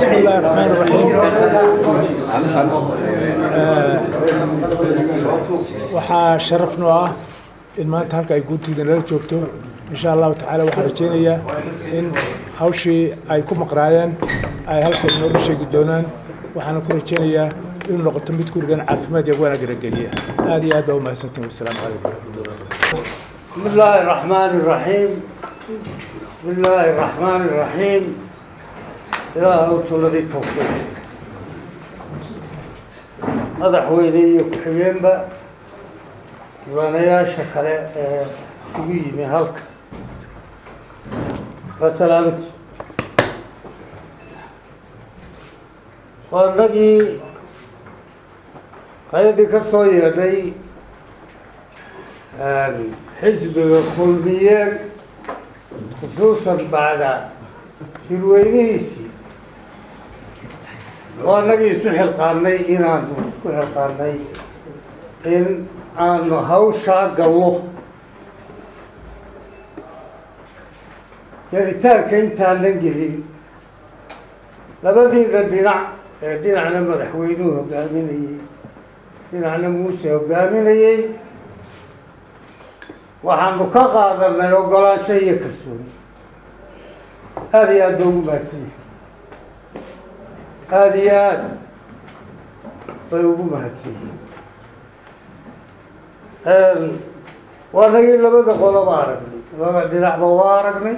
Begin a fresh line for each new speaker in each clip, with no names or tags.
بسم الله الرحمن الرحيم waxaa sharaf noo ah in maanta halka ay guurtida nala joogto insha allahu tacaala waxaan rajaynayaa in hawshii ay ku maqnaayeen ay halka inooga sheegi doonaan waxaana ku rajaynayaa inuu noqoto mid gurigan caafimaad iyo wanaag geliya aad iyo aad baa umahadsantihin wasalaamu calaykum
بسم الله الرحمن الرحيم بسم الله الرحمن الرحيم إله الذي توفيق madaxweyne iyo ku-xigeenba diiwaanayaasha kale ee isugu yimi halka waa salaamati waa inagii qayadii ka soo yeedhay xisbiga kulmiyeed khusuusan bacda shirweynihiisii oo annagii isu xilqaanay inaanu isku xilqaanay in aanu hawshaa gallo gelitaanka intaanan gelin labadiina dhinac ee dhinacna madaxweynuhu hogaaminayey dhinacna muuse hogaaminayey waxaanu ka qaadanay ogolaansho iyo kalsooni aada iyo aad ba ugu mahadsan yahay aada iyo aad bay ugu mahadsan yihiin waa nagii labada qoloba aragnay labada dhinacba waa aragnay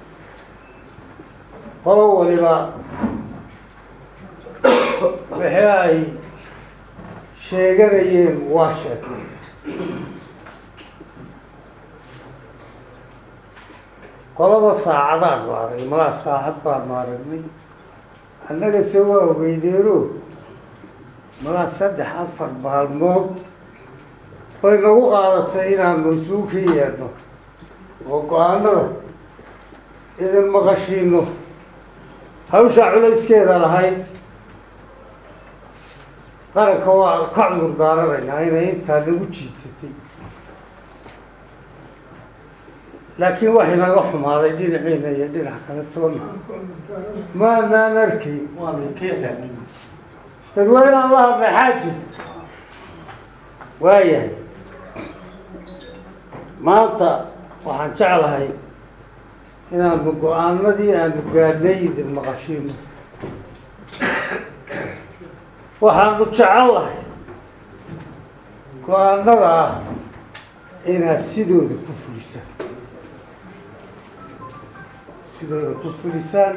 qolo waliba wixii ay sheeganayeen waa sheegay qolaba saacadaan nu aragnay malaa saacad baanu aragnay annaga se waa ogeydeero malaa saddex afar maalmood bay nagu qaadatay inaanu isugu ka yeedhno oo go-aanada idin maqashiino hawshaa culayskeeda lahayd qaranka waa ka cudur daaranaynaa inay intaa nagu jiitatay laakiin wax inaga xumaaday dhinaciina iyo dhinac kale toona maanaan arkayn dadweynean la hadlay xaaji waayahay maanta waxaan jeclahay inaanu go-aanadii aanu gaadhnay idin maqashiino waxaanu jecellahay go-aanada ah inaad sidooda ku fulisaan sidooda ku fulisaan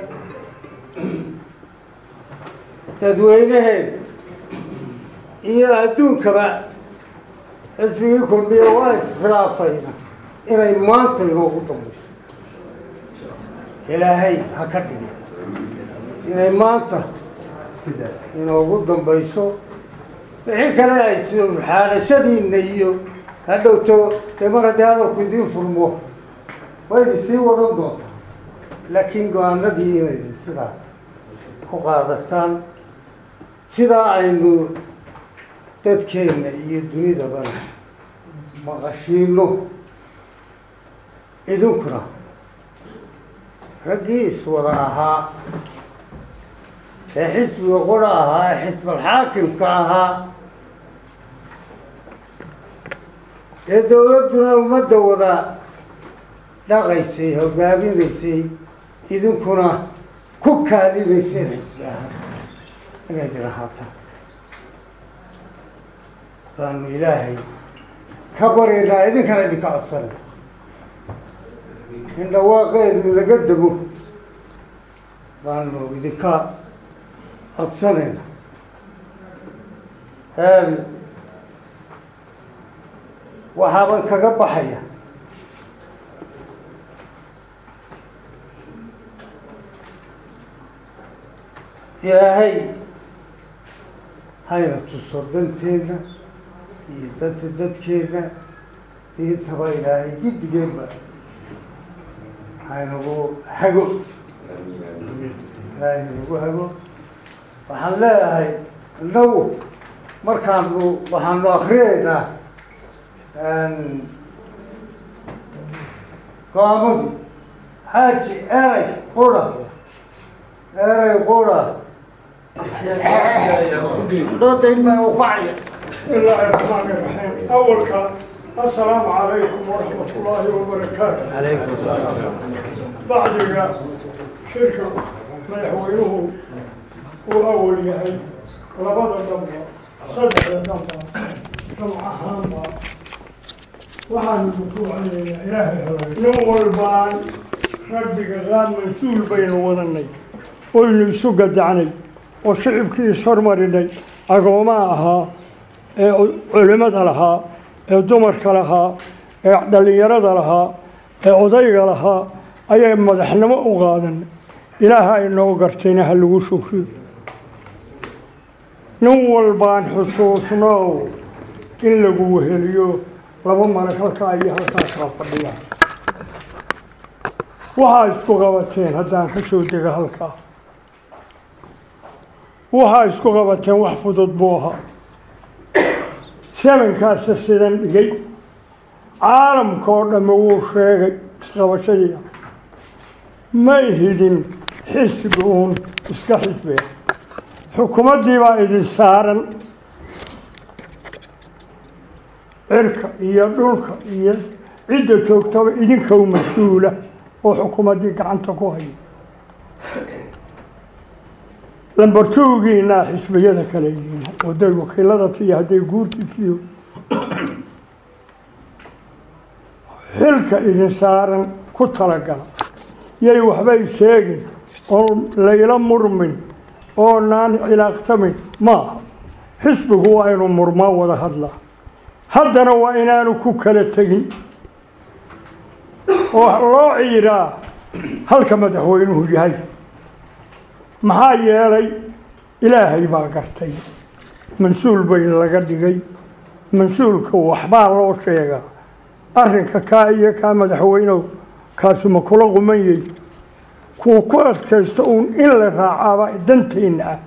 dadweyneheen iyo adduunkaba xisbigii kulmiye waa iskhilaafayna inay maanta inoogu dambayso ilaahay ha ka dhigi inay maanta inoogu dambayso wixii kale ay xaadashadiina iyo hadhowto dee mar haddii hadalku idiin furmo waydi sii wadan doontaa laakiin go-aanadii inaydin sidaa ku qaadataan sidaa aynu dadkeenna iyo dunidabana maqashiino idinkuna raggii iswada ahaa ee xisbiga qura ahaa ee xisbalxaakimka ahaa ee dawladduna ummadda wada dhaqaysay hogaaminaysay idinkuna ku kaalimayseen xisbi ahaa inaydin ahaataan baanu ilaahay ka baryaynaa idinkana idinka codsanay in dhawaaqeedu inaga dego baanu idinka codsanayna waxaaban kaga baxaya ilaahay hayna tuso danteenna iyo danta dadkeenna intaba ilaahay giddigeenba haynagu hago ilaahay nagu hago waxaan leeyahay innagu markaanu waxaanu akriyeynaa go-aamadu xaaji eray qura eray qura doodayn baa u kacaya
بسم الله الرحمن الرحيم أول كلام السلام عليكم ورحمة الله وبركاته عليكم السلام بعد شركة مدحوينه وأول يهي لبدا دمبا صدق دمبا سمع هامبا waxaan kutuucanaynaa ilaahay helay nin walbaan rabbiga qaad mas-uul baynu wadanay oynu isu gadacnay oo shicibkii ishormarinay agoomaa ahaa ee culimmada lahaa ee dumarka lahaa ee dhallinyarada lahaa ee odayga lahaa ayay madaxnimo u qaadan ilaaha inoo gartayna ha lagu shukriyo nin walbaan xusuusnow in lagu weheliyo laba malag halkaa iyo halkaasaa fadhiya waxaa isku qabateen haddaan ka soo dega halkaa waxaa isku qabateen wax fudud buu ahaa sebankaasa sidan dhigay caalamka oo dhamme wuu sheegay isqabashadiia may hidin xisbi uun iska xisbeen xukuumaddii baa idin saaran cirka iyo dhulka iyo cidda joogtaba idinkow mas-uula oo xukuumaddii gacanta ku haya lambartoogiinaa xisbiyada kale yihiin hadday wakiilada tiyo hadday guurti tiyo xilka idin saaran ku talagala yay waxbay sheegin oo layla murmin oo naan cilaaqtamin maaha xisbigu waa inuu murmaa wada hadlaa haddana waa inaanu ku kala tegin oo loo ciiraa halka madaxweynuhu yahay maxaa yeelay ilaahay baa gartay mas-uul bay laga dhigay mas-uulka waxbaa loo sheegaa arrinka kaa iyo kaa madaxweynow kaasuma kula qumanyey kuwa ku adkaysta uun in la raacaaba danteenna ah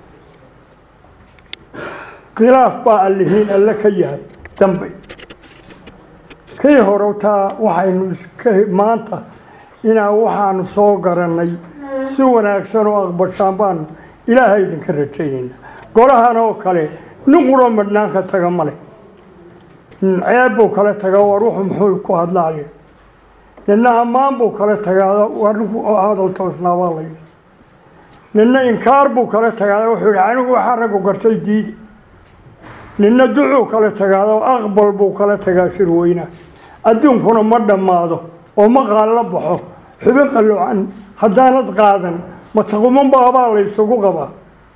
khilaaf baa allihiin alle ka yahay dambe kii hore taa waxaynu iska maanta inaa waxaanu soo garannay si wanaagsan oo aqbashaan baanu ilaahay idinka rajaynayna golahan oo kale nin quroo madhnaanka taga male ceeb buu kala tagaa war wuxuu muxuu ku hadlaaye nina ammaan buu kala tagaa war ninku hadal toosnaabaa lay nina inkaar buu kala tagaada wuxuu yihi anigu waxaa raggu gartay diidi nina ducuu kala tagaada aqbal buu kala tagaa shirweynaha adduunkuna ma dhammaado oo ma qaallo baxo xubin qaloocan haddaanad qaadan mataquman baabaa la ysugu qabaa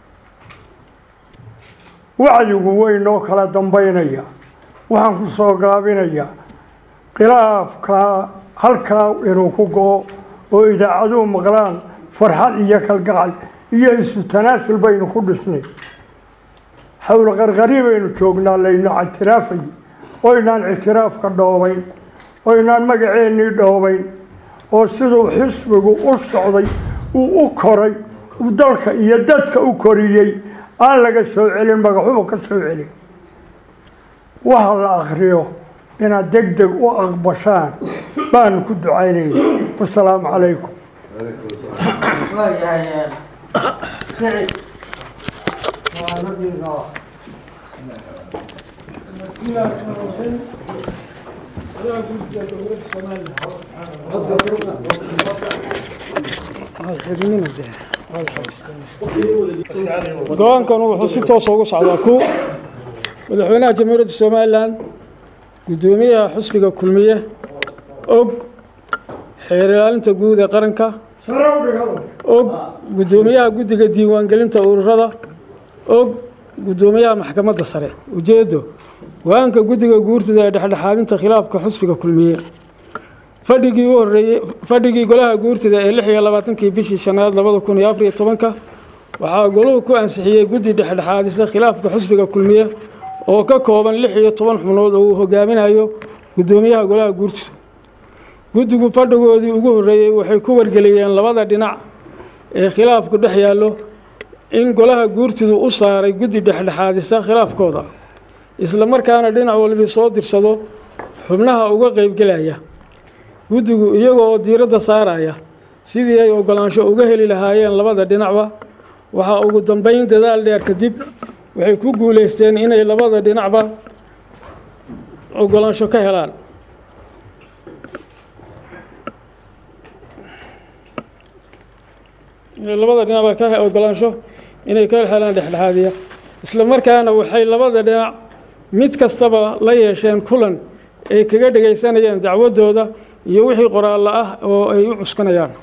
wacdigu weynoo kala dambaynaya waxaan ku soo gaabinayaa khilaafkaa halkaa inuu ku go-o oo idaacaduhu maqlaan farxad iyo kalgacal iyo isu tanaasul baynu ku dhisnay xawla qarqari baynu joognaa layno ictiraafay oynaan ictiraafka dhoobayn oynaan magaceennii dhoobayn oo siduu xisbigu u socday uu u koray uu dalka iyo dadka u koriyey aan laga soo celin magaxuba ka soo celin waxa la akriyo inaad deg deg u aqbashaan baanu ku ducaynayna wasalaamu calaykum
waayahay sicid waanadiino
go-aankan wuxuu si toosa ugu socdaa ku madaxweynaha jamhuuriyadda somalilan guddoomiyaha xusbiga kulmiye og xeer ilaalinta guud ee qaranka og guddoomiyaha guddiga diiwaangelinta ururada og guddoomiyaha maxkamadda sare ujeedo go-aanka guddiga guurtida ee dhexdhexaadinta khilaafka xusbiga kulmiye fadhigii u horeeyey fadhigii golaha guurtida ee lix iyo labaatankii bishii shanaad labada kun iyo afar iyo tobanka waxaa goluhu ku ansixiyey guddi dhexdhexaadisa khilaafka xusbiga kulmiye oo ka kooban lix iyo toban xubnood oo uu hogaaminayo guddoomiyaha golaha guurtida guddigu fadhigoodii ugu horreeyey waxay ku wargeliyeen labada dhinac ee khilaafku dhex yaallo in golaha guurtidu u saaray guddi dhexdhexaadisa khilaafkooda isla markaana dhinac walbi soo dirsado xubnaha uga qeybgelaya guddigu iyaga oo diiradda saaraya sidii ay oggolaansho uga heli lahaayeen labada dhinacba waxaa ugu dambeyn dadaal dheer kadib waxay ku guulaysteen inay labada dhinacba ogolaansho ka helaan inay labada dhinacba ka ogolaansho inay ka helaan dhexdhexaadiya isla markaana waxay labada dhinac mid kastaba la yeesheen kulan ay kaga dhegaysanayaan dacwadooda iyo wixii qoraallo ah oo ay u cuskanayaan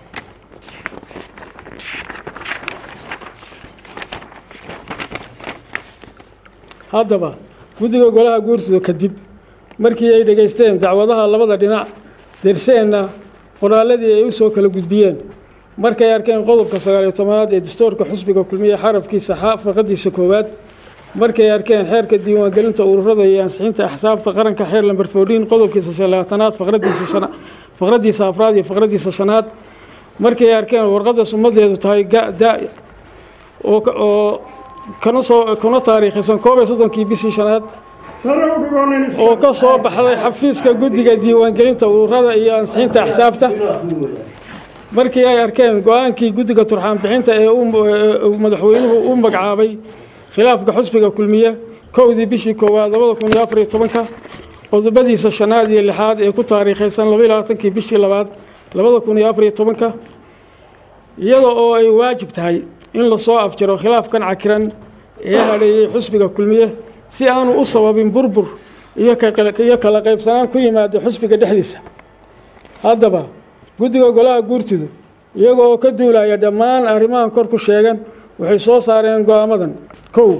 haddaba guddiga golaha guurtida kadib markii ay dhegaysteen dacwadaha labada dhinac derseenna qoraalladii ay u soo kala gudbiyeen markay arkeen qodobka sagaaliyo tobanaad ee dastuurka xusbiga kulmiye xarafkiisa xa faqadiisa koowaad markay arkeen xeerka diiwaangelinta ururada iyo ansixinta axsaabta qaranka xeer lamber foodhiin qodobkiisa shan labaatanaad faqradiisa shana faqradiisa afraad iyo faqradiisa shanaad markay arkeen warqadda sumadeedu tahay ga-da oo oo kana soo kuna taariikhaysan koob iyo soddonkii bishii shanaad oo ka soo baxday xafiiska guddiga diiwaangelinta ururada iyo ansixinta axsaabta markii ay arkeen go-aankii guddiga turxaan bixinta ee uu madaxweynuhu u magacaabay khilaafka xusbiga kulmiye kowdii bishii koowaad labada kun iyo afar iyo tobanka qodobadiisa shanaad iyo lixaad ee ku taariikhaysan laba iyo labaatankii bishii labaad labada kun iyo afar iyo tobanka iyada oo ay waajib tahay in lasoo afjaro khilaafkan cakiran ee hadheeyey xusbiga kulmiye si aanu u sababin burbur iyo iyo kala qaybsanaan ku yimaado xusbiga dhexdiisa haddaba guddiga golaha guurtidu iyaga oo ka duulaya dhammaan arrimahan kor ku sheegan waxay soo saareen go-aamadan kow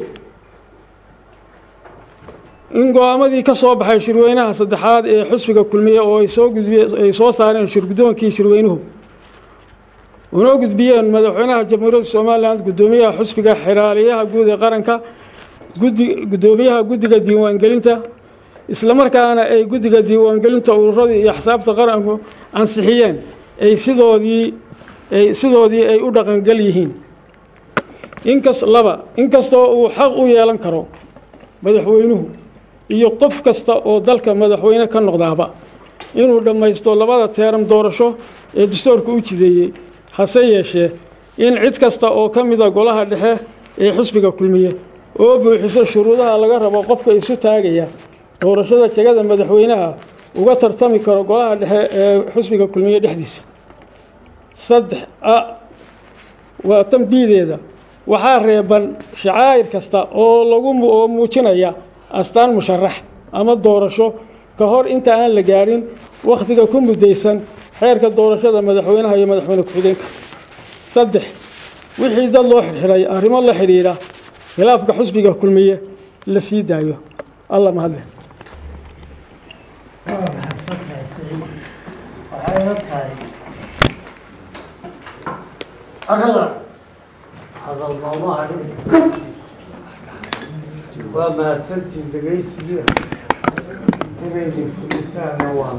in go-aamadii ka soo baxay shirweynaha saddexaad ee xusbiga kulmiye oo ay soo gudbiye ay soo saareen shirgudoonkii shirweynuhu una gudbiyeen madaxweynaha jamhuuriyadda somalilan guddoomiyaha xusbiga xiraaliyaha guud ee qaranka guddi guddoomiyaha guddiga diiwaangelinta islamarkaana ay guddiga diiwaangelinta ururada iyo axsaabta qaranku ansixiyeen ay sidoodii ay sidoodii ay u dhaqangel yihiin inkas laba inkastoo uu xaq u yeelan karo madaxweynuhu iyo qof kasta oo dalka madaxweyne ka noqdaaba inuu dhammaysto labada teeram doorasho ee dastuurka u jideeyey hase yeeshee in cid kasta oo ka mida golaha dhexe ee xusbiga kulmiye oo buuxiso shuruudaha laga rabo qofka isu taagaya doorashada jegada madaxweynaha uga tartami karo golaha dhexe ee xusbiga kulmiye dhexdiisa saddex a waa tanbiideeda waxaa reeban shacaa'ir kasta oo lagu oo muujinaya astaan musharax ama doorasho ka hor inta aan la gaadhin wakhtiga ku muddaysan xeerka doorashada madaxweynaha iyo madaxweyne ku-xigeenka saddex wixii dad loo xidhxidhay arrimo la xidhiidha khilaafka xusbiga kulmiye la sii daayo alla mahadle
waa mahadsantahay saciid waxay la tahay arada hadal nooma hadhin waa mahadsantiin dhegaysigii inayni fulisaana waa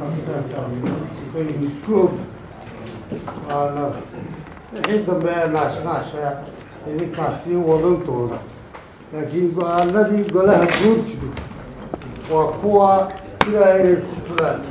isku og waana wixii dambe ee naashnaasha idinkaa sii wadan doona laakiin go-aanadii golaha guurtidu waa kuwa sidaa inay ku fulaan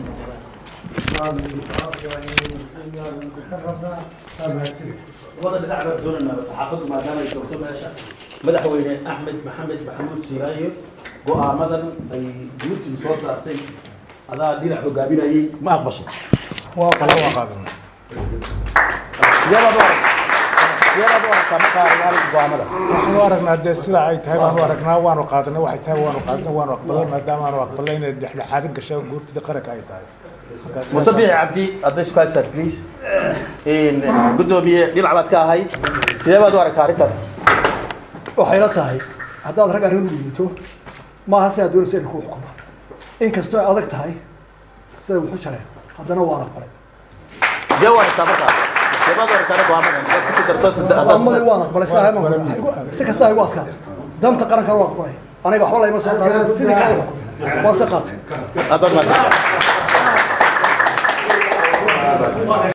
wada dhinac baan doonaynaa saxaafaddu maadaama ay joogto meesha madaxweyne axmed maxamed maxamuud siiraayo go-aamadan ay guurtidu soo saartay adaa dhinac hogaaminayay ma aqbashay
waa kala waa qaadanaa
sideebaad u arag sideebaad u aragtaa markaa arrimaha go-aamada
waxaan u aragnaa dee sida ay tahay baanu aragnaa waanu qaadanay waxay tahay waanu qaadanay waanu aqbalay maadaama aanu aqbalay inay dhexdhexaadin gasho guurtida qaranka ay tahay Markaas-
muse biixi cabdi hadday isku haystaan please guddoomiye dhinac baad ka ahayd sidee baad u aragtaa arrintan
waxay la tahay haddaad rag arrin u dhiibito maaha sidaa doonaysa inay ku xukumaan inkastoo ay adag tahay siday wuxu jareen haddana waan aqbalay
sidee u aragtaa markaa sidee baad u aragtaa go-aamadan Haddaad ku sii darto
amada waan aqbalay sidaa ma si kasta ay ugu adkaato danta qaranka waan aqbalay aniga waxba layma soo dhaarin sidii kale xukumay waan se qaatay
aad baad mahadsantahay